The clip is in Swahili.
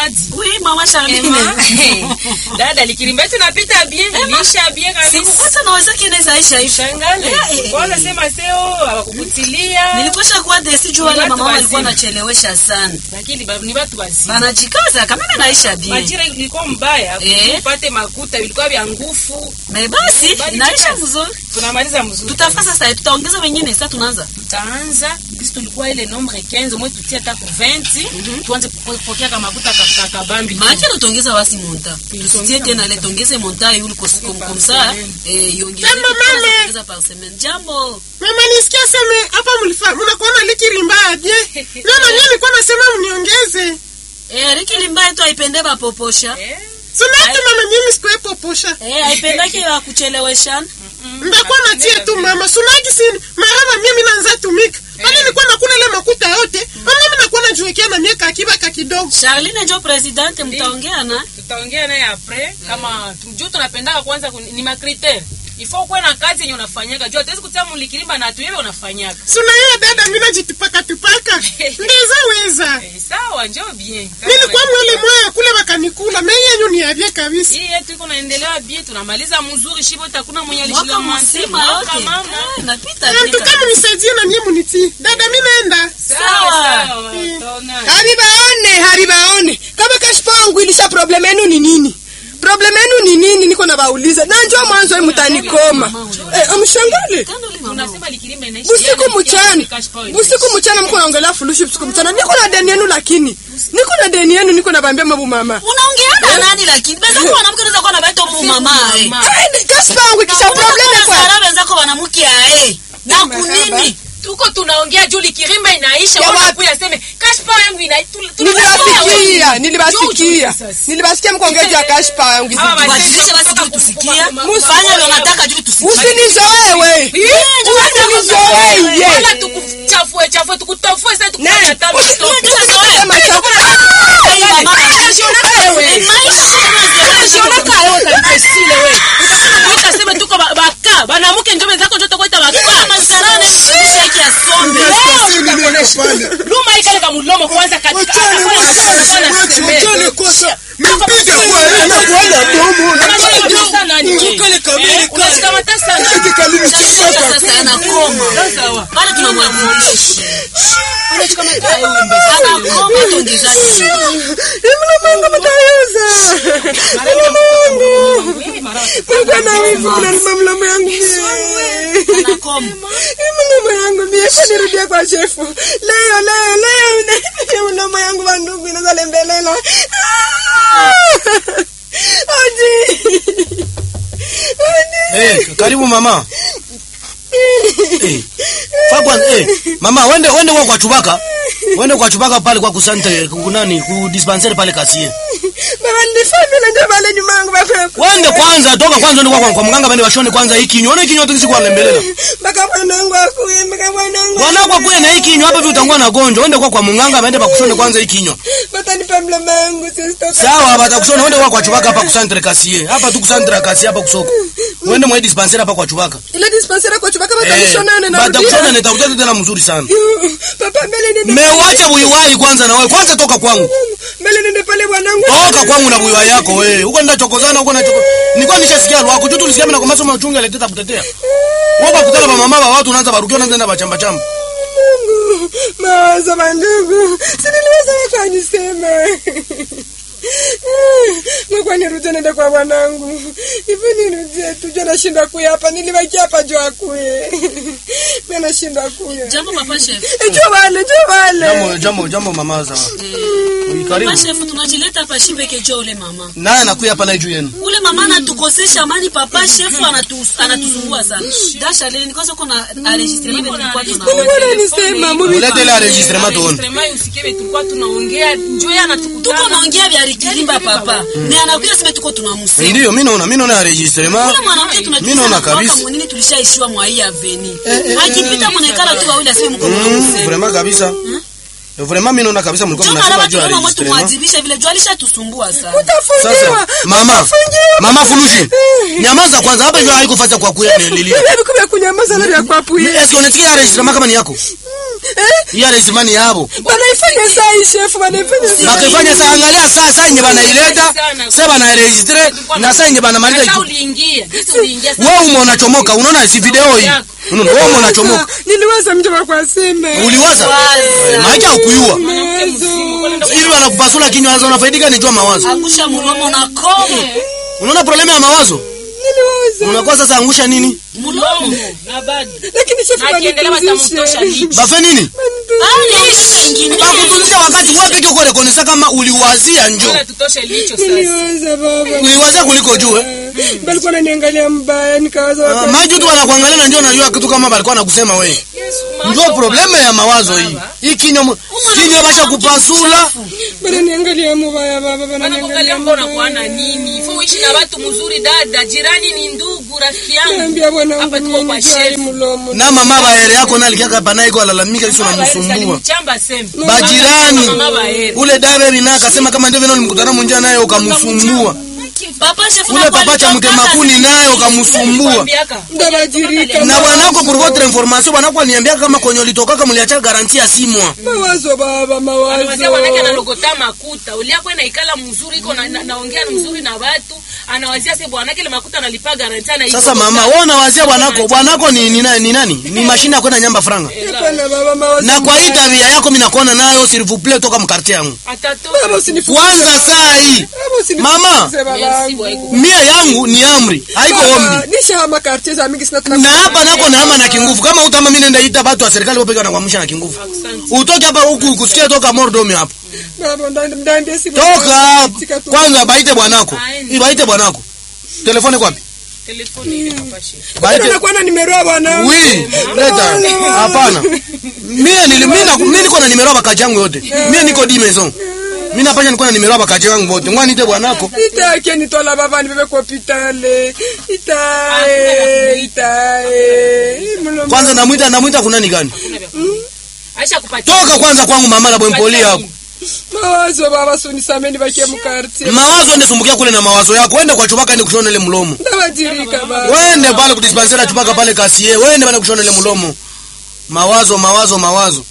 zawadi. Oui, mama Charline. Ema. Dada likirimba yetu napita bien, ilisha bien kabisa. Sikukata naweza kinaweza Aisha hivi. Shangale. Eh, eh, Kwanza eh. sema seo hawakukutilia. Niliposha kuwa desi juu wale Watu mama walikuwa wazima. wanachelewesha sana. Lakini ba- ni watu wazima. Wanajikaza kama mimi naisha bien. Majira ilikuwa mbaya, Eh. upate makuta vilikuwa vya nguvu. Na basi Bali naisha jikaza. vizuri. Tunamaliza mzuri. Tutafanya sasa tutaongeza wengine sasa tunaanza. tutaanza sisi tulikuwa ile nombre 15 mwe tutie hata ku 20 tuanze kupokea kama makuta ka- ka- kabambi Maana tutaongeza basi monta. Tuliongeza Tusitie tena ile monta. tuongeze monta yule kwa siku Par comme ça semaine. eh iongeze Jambo, mama. tuongeza par semaine. Jambo. Mama nisikia seme hapa mlifa mnakuwa na likirimba aje? Ndio na mimi nilikuwa nasema mniongeze. Eh Riki limbaye tu aipende bapoposha. Eh, Sema tu mama mimi sikuepo posha. Eh aipendake ya kucheleweshana. Ndakuwa natie tu mama. Sunaki si mara mimi naanza tumika. Bali nilikuwa nakula ile makuta yote. Mama mimi nakuwa najiwekea na miaka akiba ka kidogo. Charline ndio presidente mtaongea na. tutaongea naye apres kama juu tunapendaka kwanza kuni- ni makritere ifo kuwe na kazi yenye unafanyaka juu hatuwezi kutia mulikirimba na tuyewe unafanyaka Suna hiyo dada mimi najitipaka tupaka. Ndiza weza. Eh, sawa njo bien Nilikuwa mwele moya kule bakanikula. Mimi yenyu ni avye kabisa. hii yetu iko naendelewa bien tunamaliza mzuri shibo takuna mwenye Mwaka alishila mzima yote. mama Eh, Napita Na vile. tukama nisaidie na nyie munitii. Dada mimi naenda. sawa Sawa. sawa tona haribaone haribaone kama kashipa wangu ilisha problem yenu ni nini problem yenu ni nini niko na bauliza na njoo mwanzo hii mtanikoma eh, mshangale Kando ile mama. unasema likirimba inaishi busiku mchana busiku mchana mko naongelea fulushi busiku mchana niko na deni yenu lakini niko na deni yenu niko nabambia mabu mama Unaongea na nani lakini? Beza kwa mwanamke unaweza kuwa na baito mu mama eh. Mama. Eh, kashipa wangu kisha problem kwa Sara wenzako wanamke ae. Na kunini? tuko tunaongea juu likirimba inaisha Ya wala wapi? kuya seme kashpa yangu ina tu- tu- nilibasikia Juu, nilibasikia juu, sasa. nilibasikia mkongezi ya kashipa wangu Hawa zidi. wazee Wajilishe basi kutoka juu tusikie. kutoka- Fanya ndio nataka juu tusikie. usinizoe we usinizoe wala ye tukuchafue chafue tukutofue sasa Ne, tukukata usi- mtoto. Sema cha- Hey, mama. Eh, maisha. Utasema tuko ba- baka banamuke njo wenzako njo tokoita baka Masarane msheki ya sombe. luma ikale kamulomo kwanza katika unashikamata sana Sasa anakoma. sawa Bado tunamwamulisha. Anakoma tuongezaji. mnamangu mtayuza Mungu ana wivu unalima mlomo yangu mie. Anakoma. mlomo yangu mie nirudie kwa shefu leo leo leo na- mlomo yangu wandugu inazalembelela oji Eh, karibu mama. Eh. Fa kwanza eh, mama wende wende kwa kwa chubaka. Wende kwa chubaka pale kwa kusante kunani ku dispensary pale kasie. baba nilifanya na ndio pale nyuma yangu baba Wende kwanza toka kwanza ndio kwa kwa mganga bende washone kwanza hiki kinywa. Ona kinywa tukisi kwa lembelela. mpaka bwanangu akuye mpaka bwanangu Bwana kwa kuye na hiki kinywa hapa hivi utakuwa na gonjwa. Wende kwa kwa mganga bende bakushone kwanza hiki kinywa. batanipa mlomo yangu sister Sawa batakushona wende kwa kwa chubaka hapa kusantre kasie. Hapa tu kusantre kasie hapa kusoko. Wende mwa dispensary hapa kwa chubaka. ile dispensera kwa chubaka Eh, batanishonana na batakushona nitakuja tena mzuri sana. papa mbele nende Mewacha buiwai kwanza na wewe. Kwanza toka kwangu. mbele nende pale bwanangu toka kwangu na buiwa yako wewe huko nenda chokozana huko na choko nilikuwa nishasikia lwako tu tulisikia mimi na kwa masomo uchunga aleteta kutetea wewe kutana ba mama ba watu unaanza barukia unaanza na bachamba chamba Mungu, mawazo mandugu, si niliweza wakanisema Mungu nirudie nende kwa bwanangu. Hivi nirudie tu jua nashinda kuya hapa. Nilibaki hapa jua akuye. Mimi nashinda kuya. Jambo papa chef. Eh, Jua wale, jua wale. jambo jambo jambo mama za karibu Papa chef tunajileta hapa shipe kejo ule mama. naye anakuya hapa na juu yenu Ule mama anatukosesha amani papa chef anatu anatusumbua sana. Dasha leo nikosa kuna enregistrement tulikuwa tuna. Mungu ananisema mubi. ulete ile enregistrement tuone Enregistrement usikie tulikuwa tunaongea njoo yeye anatukutana Tuko naongea vya rikilimba papa. Ni anakuja sema tuko tunamsema. ndio mimi naona mimi naona enregistrement Ule mwanamke mimi naona tunatusa kabisa mwaka mwingine tulishaishiwa mwa hii aveni. Akipita mwonekana tu wawili aseme mko Mm, mnamsema. vraiment kabisa vraiment mimi naona kabisa mlikuwa Ndio mnasema maana juu ya tunaomba mtu enregistrement muadhibishe vile jua alishatusumbua sana. Utafungiwa. sasa mama Utafungiwa. mama fulushi nyamaza kwanza hapa hivyo haikufanya kwa kuya lilia Hivi kumbe kunyamaza na vya kwapu hii. Eske unasikia enregistrement kama ni yako iya resimani yabo banaifanya saa hii shefu banaifanya saa bakifanya saa angalia saa saa yenye banaileta sa banaregistre na saa yenye banamaliza Hata itu- uliingia jinsi uliingia wewe ume unachomoka unaona si video hii unaona wewe ume unachomoka niliwaza mjomba kwa sime uliwaza maiki haukuyua mwanamke mzima kwani ndo- ili wanakupasula kinywa sasa unafaidika ni jua mawazo angusha mulomo na komo unaona problemu ya mawazo niliwaza unakuwa sasa angusha nini mlomo na bado lakini shefu na akiendelea watamtosha banipumzishe lichi bafe nini bakutuzisha wakati wewe peke uko rekonesa kama uliwazia njo Bora tutoshe licho sasa niliwaza baba uliwazia kuliko juu eh? balikuwa naniangalia mbaya nikawaza Ah, wakati- maji tu wanakuangalia na ndio unajua kitu kama balikuwa nakusema wewe ndio probleme ya mawazo hii hii kinywa mu- kinywa basha kupasula bananiangalia mubaya baba bananiangalia wanakuangalia mbona kuana nini ifo uishi na watu mzuri dada jirani ni ndugu rafiki yangu naambia bwana hapa wangu tuko mimi kwa nijali chef mulomo na mama baere yako nalikiaka pana iko alalamika iso namsumbua mchamba sema bajirani Mama baere. ule dave bina akasema kama ndivyo nilimkutana munjia naye ukamsumbua papa chef ule papa cha mtemakuni naye ukamsumbua Kwambiaka. ndabajirika na bwanako pour votre information bwanako aliniambia kama kwenye ulitokaka mliacha garanti ya simwa mawazo baba Anamwambia mwanake mawazo analogota makuta uliako ina ikala mzuri iko na- na- naongea mzuri na watu anawazia se bwanake ile makuta analipa garanti ana sasa mama wewe unawazia bwanako bwanako ni, ni, ni nani ni mashine ya kwenda nyamba franga hapana baba mawazo na kwa hii tabia yako mimi nakuona nayo s'il vous plaît toka mkartie yangu baba usinifukuze kwanza saa hii baba usinifukuze Mama. baba yangu mia yangu ni amri haiko Baba, ombi nishahama kartie za mingi sina na hapa nako naama na kinguvu kama utama mimi nenda ita batu wa serikali wapeka na kuamsha na kinguvu utoke hapa huku kusikia toka mordomi hapa baba nda- ndaambia si toka Tika tu. kwanza baite bwanako Aende. ibaite bwanako telefoni kwapi telefoni ile papashe Bado baite nakuwa na nimero ya bwana wi leta hapana mie nili mimi na- mimi niko na nimero ya bakaji yangu yote mie niko di maison mimi napanya niko na nimero ya bakaji yangu wote ngwani ite bwanako itake nitola baba nibebe kwa hopitale itae itae Mulomo. kwanza namwita namwita kunani gani aisha kupatia toka kwanza kwangu mama la bwempoli hapo mawazo baba sunisameni bakie mukartie mawazo ende sumbukia kule na mawazo yako wende kwa chupaka ende kushona ile mlomo ndabajirika baba wende pale kudispensera chupaka pale kasie wende pale kushona ile mlomo mawazo mawazo mawazo